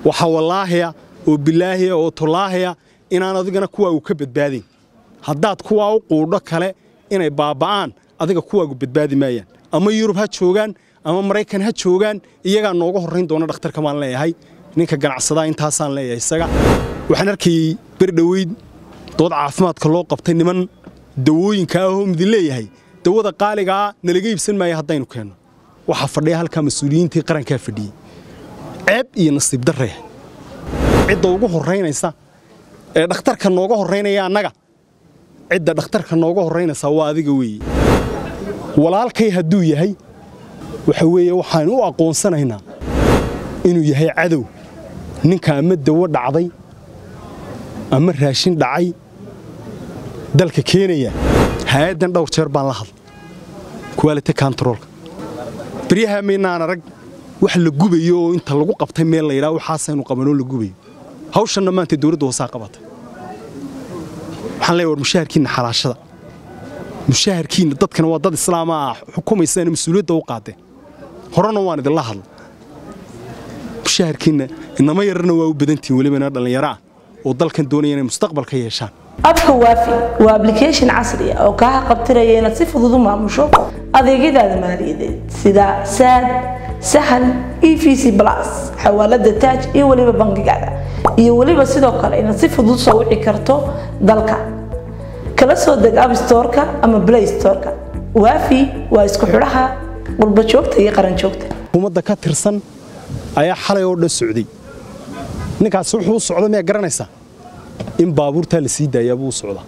waxaa wallaahiya oo bilaahiya oo tolaahiya inaan adigana kuwaagu ka badbaadayn haddaad kuwaa u quudho kale inay baaba'aan adiga kuwaagu badbaadi maayaan ama yurub ha joogaan ama maraykan ha joogaan iyagaa nooga horrayn doona dhakhtarka baan leeyahay ninka ganacsadaa intaasaan leeyahay isaga waxaan arkayey berdhoweyd dood caafimaadka loo qabtay niman dawooyinka ahoo midin leeyahay dawada qaaligaa nalaga iibsan maaya haddaynu keenno waxaa fadhiya halkaa mas-uuliyiintii qarankaa fadhiyey ceeb iyo nasiib darraya cidda ugu horraynaysa ee dhakhtarka nooga horraynaya annaga cidda dhakhtarka nooga horraynaysaa waa adiga weeye walaalkay hadduu yahay waxa weeye waxaanu u aqoonsanaynaa inuu yahay cadow ninka ama dawo dhacday ama raashin dhacay dalka keenaya hay-addan dhowr jeer baan la hadlay quality controlka baryaha maynaan arag wax la gubayo oo inta lagu qabtay meel la yidhaha waxaasaynu qabanoo la gubayo hawshanna maanta dowladda hoosaa qabatay waxaan leeyahay war mushaharkiinna xalaashada mushaharkiinna dadkana waa dad islaama ah xukumaysaana mas-uuliyadda u qaadeen horena waan idinla hadla mushaharkiinna inama yararna waa u badantihin welibana dhallinyaro ah oo dalkan doonaya inay mustaqbal ka yeeshaan abka waafi waa ablication casri ah oo kaa qabtiraya inaad si fudud u maamusho adeegyadaada maaliyadeed sida saad sahal e v c plus xawaalada taaj iyo weliba bangigaada iyo weliba sidoo kale inaad si fudud soo wici karto dalka kala soo deg abstoreka ama play storeka waafi waa isku xidhaha qurba joogta iyo qaran joogta xukuumadda ka tirsan ayaa xalay oo dhan socday ninkaasi wuxuu u socda miyaa garanaysaa in baabuurtaa la sii daayaa buu u socdaa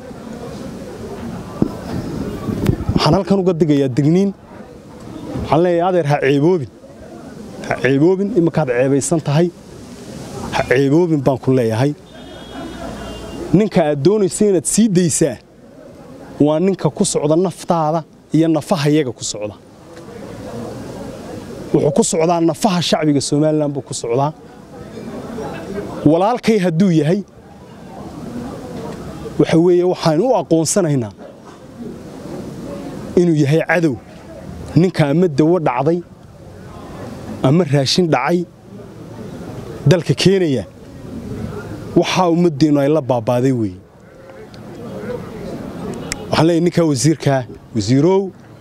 waxaan halkan uga digayaa digniin waxaan leeyahay adeer ha ceeboobin ha ceeboobin iminkaad ceebaysan tahay ha ceeboobin baan ku leeyahay ninka aad doonaysa inaad sii daysaa waa ninka ku socda naftaada iyo nafaha iyaga ku socda wuxuu ku socdaa nafaha shacbiga somalilan buu ku socdaa walaalkay hadduu yahay waxa weeye waxaanu u aqoonsanaynaa inuu yahay cadow ninka ama dawo dhacday ama raashin dhacay dalka keenaya waxaa ummaddeennu ay la baabaaday weeye waxaan leeyahy ninkaa wasiirkaa wasiirow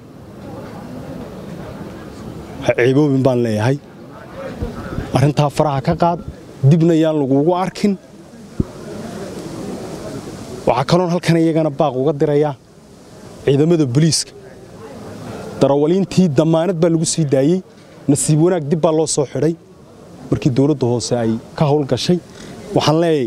ha ceeboobin baan leeyahay arrintaa faraha ka qaad dibna yaan laguugu arkin waxaa kaloon halkan iyagana baaq uga dirayaa ciidamada booliiska darawaliintii dammaanad baa lagu sii daayey nasiib wanaag dib baa loo soo xidhay markii dowladda hoose ay ka howl gashay waxaan leeyahay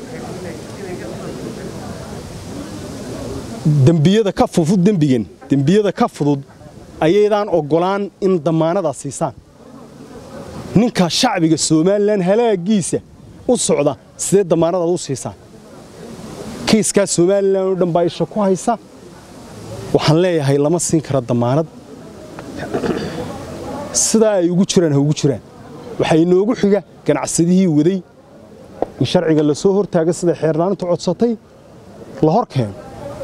dembiyada ka fudud dembigan dembiyada ka fudud ayaydaan oggolaan in dammaanadaa siisaan ninka shacbiga somalilan halaagiisa u socda sidee dammaanadaad u siisaan kiiskaa somalilan oo dhan baa isha ku haysa waxaan leeyahay lama siin kara dammaanad sidaa ay ugu jiraan ha ugu jiraan waxaa inoogu xiga ganacsadihii waday in sharciga la soo hortaaga sida xeernaantu codsatay la hor keeno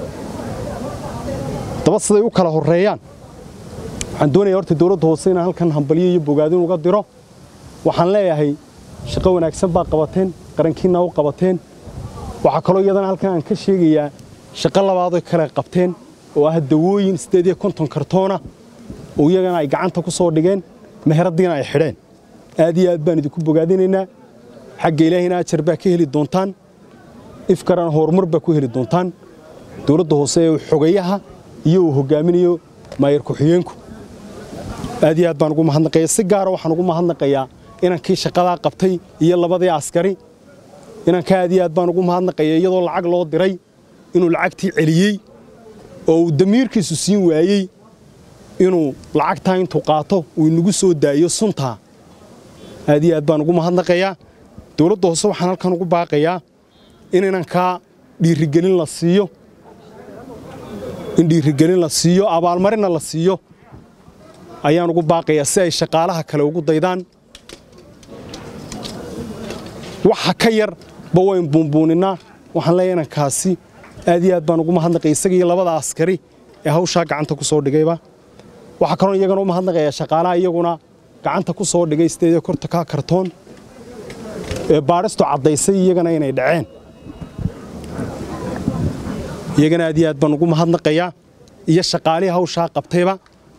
daba siday u kala horreeyaan waxaan doonaya horta dowladda hoose inaan halkan hambalyo iyo bogaadin uga diro waxaan leeyahay shaqo wanaagsan baa qabateen qarankiinna u qabateen waxaa kaloo iyadana halkan aan ka sheegayaa shaqo labaadoy kale qabteen oo ah dawooyin siddeed iyo konton kartoona oo iyagana ay gacanta ku soo dhigeen meheradiina ay xidheen aad iyo aad baan idinku bogaadinaynaa xagga ilaahina ajar baa ka heli doontaan ifkarana horumar baa ku heli doontaan dowladda hoose ee xogayaha iyo uu hogaaminayo maayar ku-xigeenku aad iyo aad baan ugu mahadnaqaya si gaara waxaan ugu mahadnaqayaa inankii shaqadaa qabtay iyo labadii askari inanka aad iyo aad baan ugu mahadnaqaya iyadoo lacag loo diray inuu lacagtii celiyey oo uu damiirkiisu siin waayey inuu lacagtaa intuu qaato uu inagu soo daayo suntaa aad iyo aad baan ugu mahadnaqayaa dowladda hoose waxaan halkan ugu baaqayaa in inankaa dhiirigelin la siiyo in dhiirigelin la siiyo abaalmarinna la siiyo ayaan ugu baaqayaa si ay shaqaalaha kale ugu daydaan waxa ka yar ba wayn buunbuuninaa waxaan leeyahay inankaasi aad iyo aad baan ugu mahadnaqaya isaga iyo labada askari ee hawshaa gacanta ku soo dhigayba waxaa kaloo iyagana u mahadnaqayaa shaqaalaha iyaguna gacanta ku soo dhigay sideed iyo korta kaa kartoon ee baadhistu caddaysay iyagana inay dhaceen iyagana aad iyo aad baan ugu mahadnaqayaa iyo shaqaalihii hawshaa qabtayba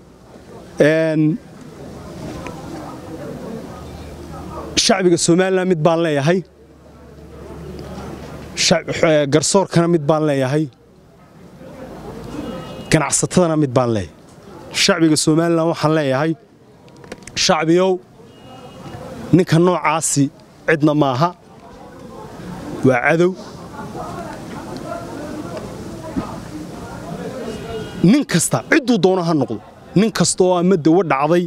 shacbiga somalilan mid baan leeyahay garsoorkana mid baan leeyahay ganacsatadana mid baan leeyahay shacbiga somalilan waxaan leeyahay shacbiyow ninka noocaasi cidna maaha waa cadow nin kasta cidduu doono ha noqdo nin kasta oo ama dawo dhacday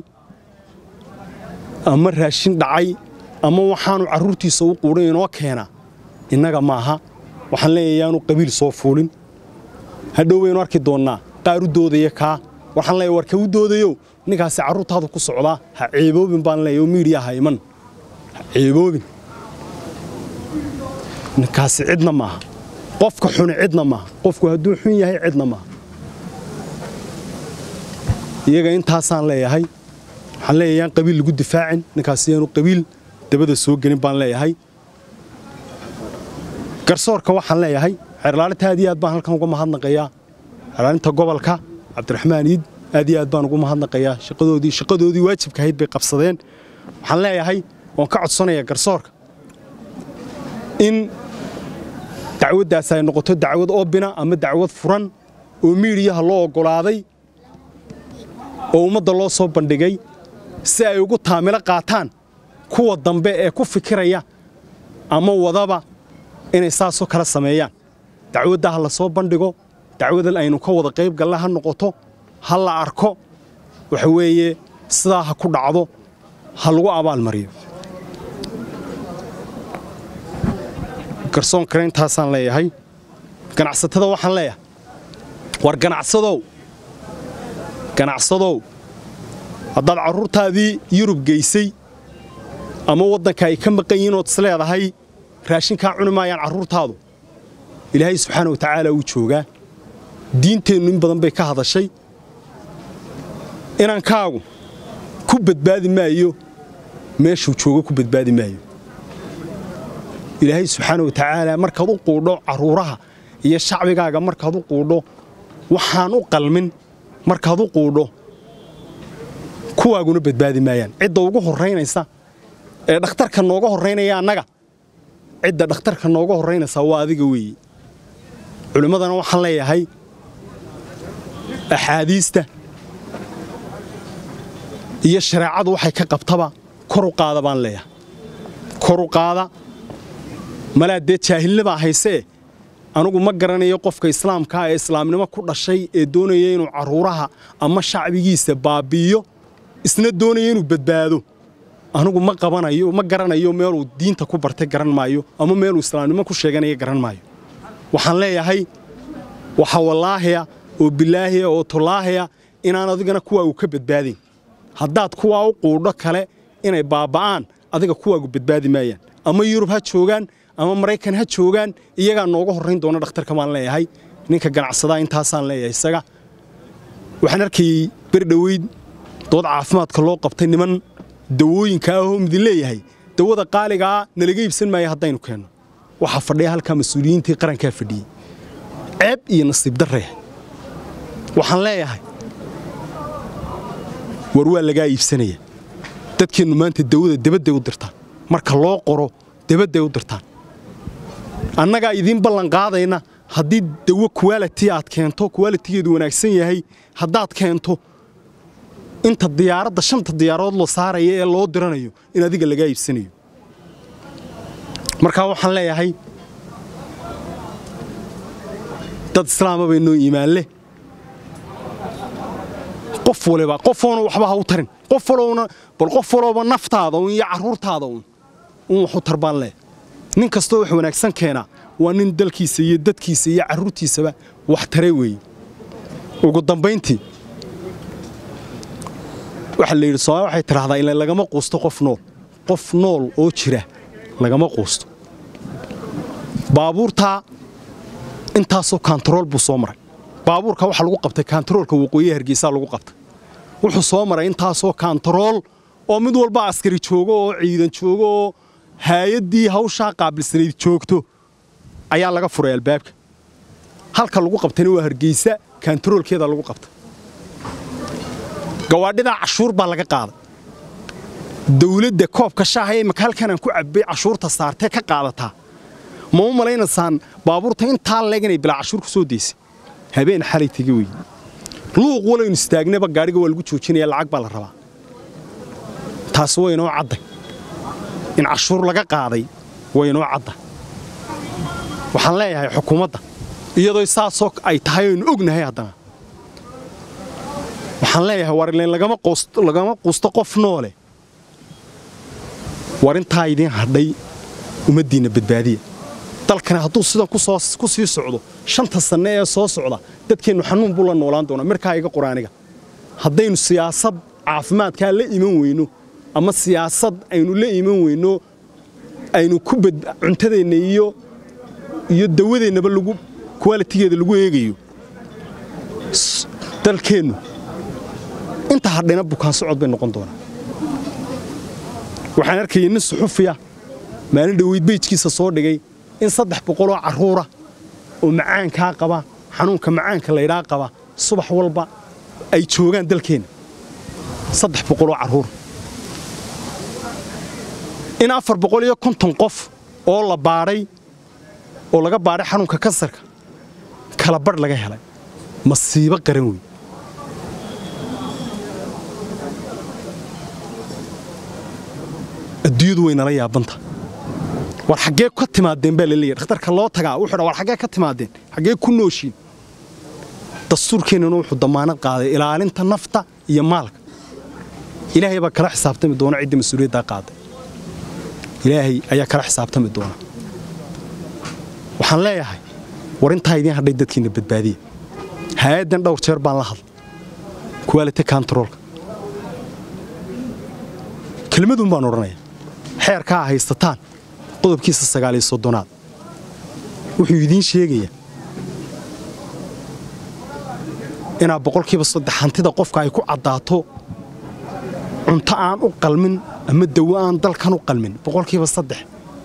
ama raashin dhacay ama waxaanu carruurtiisa u quudhan inoo keenaa innaga maaha waxaan leeyahay yaanu qabiil soo fuulin hadhow waynu arki doonnaa qaar u doodaya kaa waxaan leeyahay war ka u doodayow ninkaasi carruurtaadu ku socdaa ha ceeboobin baan leeyahay oo miidhiya ha iman ha ceeboobin ninkaasi cidna maaha qofka xuni cidna maaha qofku hadduu xun yahay cidna maaha iyaga intaasaan leeyahay waxaan leeyahay yaan qabiil lagu difaacin ninkaasi yaanu qabiil dabada soo gelin baan leeyahay garsoorka waxaan leeyahay xeerlaalinta aad iyo aad baan halkan uga mahadnaqayaa xeerlaalinta gobolka cabdiraxmaan iid aad iyo aad baan ugu mahadnaqayaa shaqadoodii shaqadoodii waajibka ahayd bay qabsadeen waxaan leeyahay oon ka codsanayaa garsoorka in dacwaddaas ay noqoto dacwad oobina ama dacwad furan oo miidiyaha loo oggolaaday oo ummadda loo soo bandhigay si ay ugu taamilo qaataan kuwa dambe ee ku fikiraya ama wadaba inay saasoo kala sameeyaan dacwadda ha la soo bandhigo dacwadan aynu ka wada qayb galla ha noqoto ha la arko waxa weeye sidaa ha ku dhacdo ha lagu abaalmariyo garsoon kale intaasaan leeyahay ganacsatada waxaan leeyahay war ganacsadow ganacsadow haddaad carruurtaadii yurub geysay ama waddanka ay ka maqan yihiin ood isleedahay raashinkaa cuni maayaan carruurtaadu ilaahay subxaana wa tacaala wuu joogaa diinteennu in badan bay ka hadashay inankaagu ku badbaadi maayo meeshuu joogo ku badbaadi maayo ilaahay subxaana wa tacaala markaad u quudho carruuraha iyo shacbigaaga markaad u quudho waxaan u qalmin markaad u quudho kuwaaguna badbaadi maayaan cidda ugu horraynaysa ee dhakhtarka nooga horraynaya annaga cidda dhakhtarka nooga horraynaysaa waa adiga weeye culimmadana waxaan leeyahay axaadiista iyo shareecadu waxay ka qabtaba kor u qaada baan leeyahay kor u qaada malaa dee jaahilnibaa haysee anugu ma garanayo qofka islaamkaa ee islaamnimo ku dhashay ee doonaya inuu carruuraha ama shacbigiisa baabbi'iyo isna doonaya inuu badbaado anugu ma qabanayo ma garanayo meeluu diinta ku bartay garan maayo ama meeluu islaamnimo ku sheeganaya garan maayo waxaan leeyahay waxa wallaahiya oo bilaahiya oo tullaahiya inaan adigana kuwaagu ka badbaadayn haddaad kuwaa u quudho kale inay baaba'aan adiga kuwaagu badbaadi maayaan ama yurub ha joogaan ama maraykan ha joogaan iyagaa nooga horrayn doona dhakhtarka baan leeyahay ninka ganacsadaa intaasaan leeyahay isaga waxaan arkayey berdhoweyd dood caafimaadka loo qabtay niman dawooyinka ahoo midin leeyahay dawada qaaligaa nalaga iibsan maayo haddaynu keenno waxaa fadhiya halkaa mas-uuliyiintii qarankaa fadhiyey ceeb iyo nasiib darraya waxaan leeyahay war waa lagaa iibsanaya dadkeennu maanta dawada debadday u dirtaan marka loo qoro debadday u dirtaan annagaa idiin ballanqaadayna haddii dawo kuwaaliti aad keento kuwaalitigeedu wanaagsan yahay haddaad keento inta diyaaradda shanta diyaarood la saaraya ee loo diranayo in adiga lagaa iibsanayo markaa waxaan leeyahay dad islaama bay noo iimaan leh qof waliba qofoona waxba ha u tarin qof walowna bal qof walooba naftaada un iyo carruurtaada un un wax u tar baan leh nin kastoo wax wanaagsan keenaa waa nin dalkiisa iyo dadkiisa iyo carruurtiisaba wax tare weeye ugu dambayntii waxaa la yidhi somaali waxay tidhahdaa ila lagama quusto qof nool qof nool oo jira lagama quusto baabuurtaa intaasoo kaantarool buu soo maray baabuurka waxaa lagu qabtay kaantaroolka waqooyiha hargeysaa lagu qabtay wuxuu soo maray intaasoo kaantarool oo mid walba askari joogo oo ciidan joogo oo haayaddii hawshaa qaabilsanayd joogto ayaa laga furay albaabka halka lagu qabtayna waa hargeysa kantaroolkeeda lagu qabta gawaadhidaa cashuur baa laga qaaday dawladda koobka shaaha ee imaka halkanaan ku cabbay cashuurta saartee ka qaadataa ma u malaynaysaan baabuurta intaa leeg inay bilaa cashuur ku soo daysay habeen xalay tegi wey luuq walaynu istaagnaba gaadhiga waa lagu joojinaya lacag baa la rabaa taas way inoo cadday in cashuur laga qaaday way inoo cadda waxaan leeyahay xukuumadda iyadoo saasoo ay tahay aynu ognahay haddana waxaan leeyahay war ileen lagama quusto qof noole war intaa idiin hadhay ummaddiinna badbaadiya dalkani hadduu sidan ku sii socdo shanta sanne ee soo socda dadkeennu xanuun buu la noolaan doonaa markaa iga quraaniga haddaynu siyaasad caafimaadkaa la iman weyno ama siyaasad aynu la iman weyno aynu ku cuntadeenna iyo iyo dawadeennaba lagu kuwaalitigeeda lagu eegayo dalkeennu inta hadhayna bukaan socod bay noqon doonaa waxaan arkayay nin suxufiya maalin dhoweyd beyjkiisa soo dhigay in saddex boqoloo carruura oo macaankaa qaba xanuunka macaanka laydhaa qaba subax walba ay joogaan dalkeenna saddex boqoloo carruur in afar boqol iyo konton qof oo la baadhay oo laga baadhay xanuunka kansarka kala badh laga helay masiibo qaran wey adduunyadu way nala yaabanta war xaggee ka timaadeen baa laleeyahy dhakhtarka loo tagaa wuxuu dha war xaggee ka timaadeen xaggee ku nooshiin dastuurkeennana wuxuu damaanad qaaday ilaalinta nafta iyo maalka ilaahay baa kala xisaabtami doona cidda mas-uuliyaddaa qaaday ilaahay ayaa kala xisaabtami doona waxaan leeyahay war intaa idiin hadhay dadkiinna badbaadiya hay-addan dhowr jeer baan la hadlay kuwaalite kantaroolka kelmadun baan odhanaya xeerkaa haysataan qodobkiisa sagaaliyo soddonaad wuxuu idiin sheegayaa inaad boqolkiiba saddex hantida qofka ay ku caddaato cunto aan u qalmin ama dawo aan dalkan u qalmin boqolkiiba saddex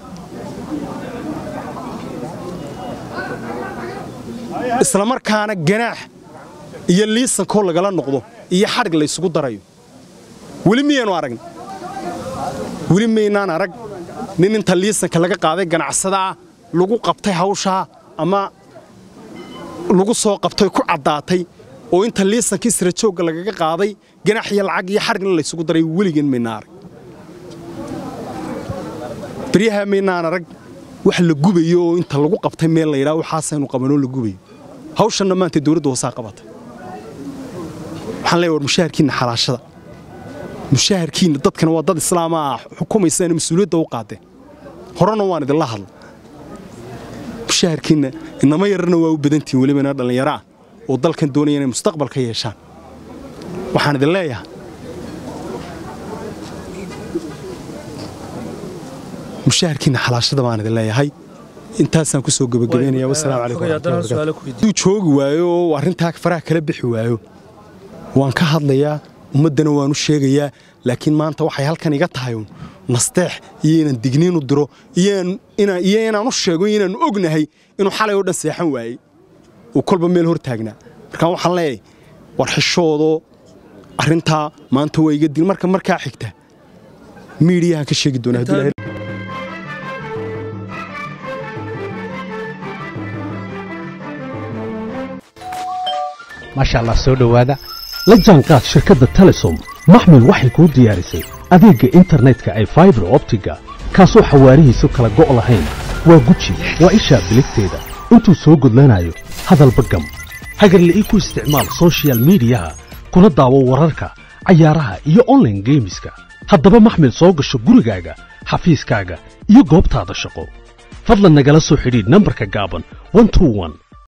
isla markaana ganaax iyo liisankoo lagala noqdo iyo xadhig laysugu darayo weli miyaanu aragn weli maynaan arag nin inta liisanka laga qaaday ganacsadaa lagu qabtay hawshaa ama lagu soo qabtay ku caddaatay oo inta liisankii sirajoogga lagaga qaaday ganax iyo lacag iyo xadhigna laysugu daray weligeen maynaan arag baryahaa maynaan arag wax la gubayo oo inta lagu qabtay meel layidhaa waxaasaynu qabanoo la gubayo hawshanna maanta dawladda hoosaa qabatay waxaan leeya war mushaharkiinna xalaashada mushaharkiinna dadkana waa dad islaama ah xukumaysaana mas-uuliyadda u qaadeen horena waan idinla hadla mushaharkiinna inama yararna waa u badantihin welibana dhallinyaro ah oo dalkan doonaya inay mustaqbal ka yeeshaan waxaan idin leeyahay mushaharkiinna xalaashada baan idin leeyahay intaasaan ku soo gebagabaynaya wasalaamu calaykum joogi waayo oo arrintaa faraha kala bixi waayo waan ka hadlayaa ummaddana waan u sheegayaa laakiin maanta waxay halkan iga tahay uun nasteex iyo inaan digniinu diro iyo inaan u sheego inaannu ognahay inuu xalay oo dhan seexan waayey uu kolba meel hor taagnaa markaan waxaan leeyahay war xishoodoo arrintaa maanta waa iga dil marka markaa xigta miidiyahan ka sheegi doonaa maasha allah soo dhowaada la jaanqaad shirkadda telesom maxmil waxay kuu diyaarisay adeegga internetka ay faibar optiga kaasoo xawaarihiisu kala go' lahayn waa guji waa ishaa biligteeda intuu soo gudlanayo hadalba gam hagarle ii ku isticmaal sochial midiyaha kuna daawo wararka cayaaraha iyo onlaine geemiska haddaba maxmil soo gasho gurigaaga xafiiskaaga iyo goobtaada shaqo fadlan nagala soo xidhiidh nambarka gaaban